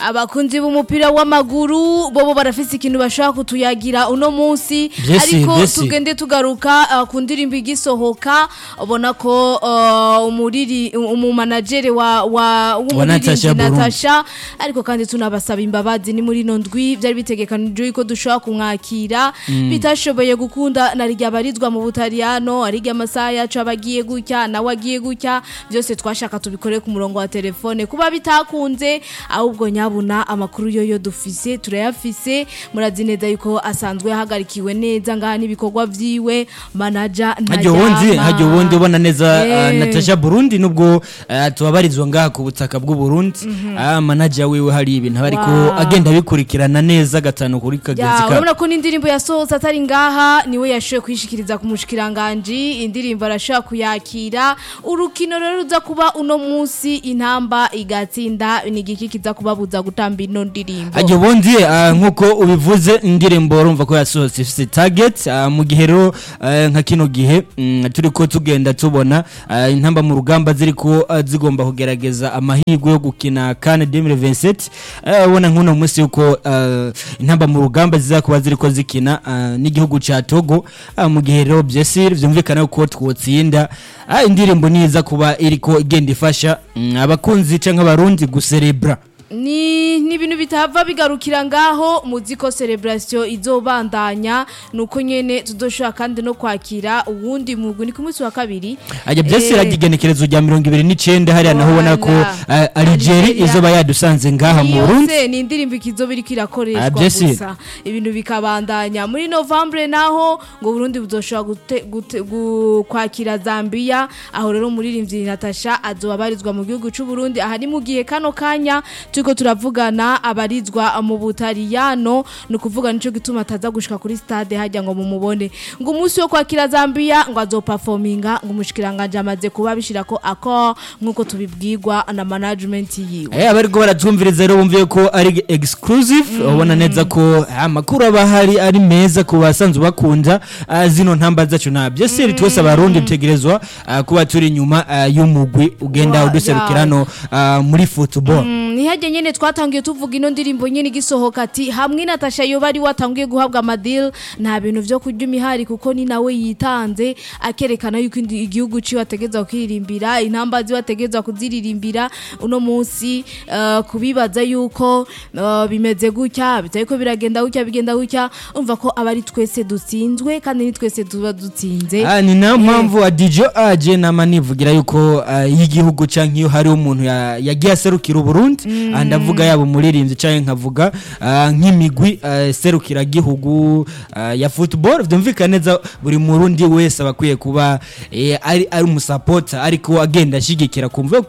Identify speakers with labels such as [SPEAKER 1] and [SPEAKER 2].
[SPEAKER 1] abakunzi b'umupira w'amaguru bobo barafise ikintu bashaka kutuyagira uno munsi
[SPEAKER 2] Vyesi,
[SPEAKER 1] ariko
[SPEAKER 2] vyesi.
[SPEAKER 1] tugende tugaruka uh, ku ndirimbo igisohoka ubona ko uh, umuriri umumanagere wa wa
[SPEAKER 2] Natasha
[SPEAKER 1] w'umuririmbyi
[SPEAKER 2] Burundi.
[SPEAKER 1] Natasha ariko kandi tunabasaba imbabazi ni muri no ndwi byari bitegekanijwe ko dushobora kumwakira bitashoboye gukunda na rya barizwa mu Butaliyano ari rya amasaha yacu abagiye gutya nawe agiye gutya byose twashaka tubikore ku murongo wa telefone kuba bitakunze ahubwo nyabuna amakuru yo yo dufise turayafise murazi neza yuko asanzwe ahagarikiwe neza ngaha n'ibikorwa vyiwe manager
[SPEAKER 2] hajya ubundi hajya ubundi ubona neza
[SPEAKER 1] Eh.
[SPEAKER 2] uh, Natasha Burundi nubwo uh, tubabarizwa ngaha ku butaka bw'u Burundi ah manager wiwe hari ibintu aba ariko
[SPEAKER 1] Wow.
[SPEAKER 2] agenda bikurikirana neza gatanu kuri kagezi
[SPEAKER 1] Ya,
[SPEAKER 2] ka
[SPEAKER 1] urabona ko n'indirimbo yasohotse atari ngaha niwe yashoboye kwishikiriza ku mushikiranganji indirimbo arashobora kuyakira urukino rero ruza kuba uno munsi intamba igatsinda ni igiki kiza kubabuza gutamba ino ndirimbo
[SPEAKER 2] hajya ubundi uh, nkuko ubivuze indirimbo urumva ko yasohotse ifite target uh, mu gihe rero uh, nka kino gihe mm, turi ko tugenda tubona uh, intamba mu rugamba ziri ko uh, zigomba kugerageza amahirwe yo gukina kan 2027 uh, ubona nk'uno munsi yuko uh, intamba mu rugamba zizakuba ziri ko zikina uh, n'igihugu ca Togo uh, mu gihe rero byese vyumvikana ko twotsinda uh, indirimbo niza kuba iriko igenda ifasha mm, abakunzi canke abarundi guserebra
[SPEAKER 1] ni ni ibintu bitava bigarukira ngaho muzi ko celebration izobandanya nuko nyene tudoshobora kandi no kwakira uwundi mugwi ni ku munsi wa kabiri
[SPEAKER 2] ajya byose
[SPEAKER 1] Eh,
[SPEAKER 2] iragigenekerezo rya mirongo ibiri n'icenda hariya naho ubona ko
[SPEAKER 1] Voilà.
[SPEAKER 2] uh, Algeria
[SPEAKER 1] Algeria.
[SPEAKER 2] izoba yadusanze ngaha mu Burundi
[SPEAKER 1] yose ni indirimbo ikizoba iriko irakoreshwa
[SPEAKER 2] Ah, byese.
[SPEAKER 1] gusa ibintu bikabandanya muri novembre naho ngo Burundi buzoshobora gute- gute- gu- kwakira Zambia aho rero umuririmbyi Natasha azoba abarizwa mu gihugu c'u Burundi aha ni mu gihe kano kanya turiko turavugana abarizwa mu Butaliyano ni ukuvuga nico gituma ataza gushika kuri stade hajya ngo mumubone ngo umunsi wo kwakira Zambia ngo azoperforminga ngo umushikiranganje amaze kuba bishirako ako nkuko tubibwirwa na management yiwe
[SPEAKER 2] Eh abariko baratwumviriza rero bumviye ko ari exclusive ubona neza ko amakuru aba hari ari meza ku basanzwe bakunda ah, zino ntamba zacu na byose twese abarundi dutegerezwa ah, kuba turi inyuma ah, y'umugwi ugenda
[SPEAKER 1] Wa-
[SPEAKER 2] uduserukirano ah, muri football
[SPEAKER 1] ntihajye nyine twatangiye tuvuga ino ndirimbo nyine igisohoka ati hamwe Natasha yoba ari watangiye guhabwa amadil nta bintu byo kurya imihari kuko ni nawe yitanze akerekana yuko indi- igihugu ciwe ategeza kwiririmbira intamba ziwe ategeza kuziririmbira uno munsi eh, kubibaza yuko eh, bimeze gutya bitari ko biragenda gutya bigenda gutya umva ko aba ari twese dutsinzwe kandi ni twese tuba dutsinze
[SPEAKER 2] Ah, ni nayo mpamvu adijo aje nama nivugira yuko ah, iyo igihugu canke iyo hari umuntu ya- yagiye aserukira uburundi ah, ndavuga yaba umuririmbyi canke nkavuga ah, nk'imigwi ah, serukira gihugu ah, ya football vyumvikana neza buri murundi wese aba akwiye kuba eh, ari ari umusapota ariko agenda ashigikira kumva